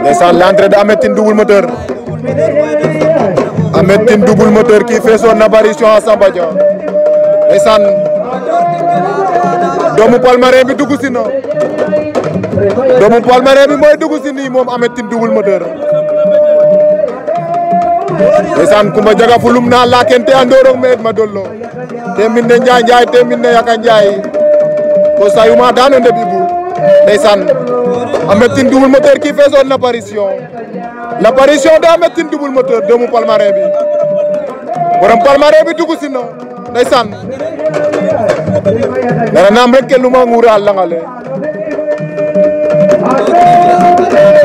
ndeysaan l'entrée de Ahmed Tine double moteur Ahmed Tine double moteur qui fait son apparition à Samba Dia ndeysaan doomu Palmarin bi dugg si na doomu Palmarin bi mooy dugg si nii moom Ahmed Tine double moteur ndeysaan Kumba jaga fulum na lakente andorong me ma dollo te min ne njaay njaay te min ne yaka njaay ko sayuma dano nde bibu ndeysaan Ahmed Tine double moteur qui fait son apparition l'apparition de Ahmed Tine double moteur doomu Palmarin bi borom Palmarin bi dugg si na ndeysaan dara naam rek ke luma nguura a langale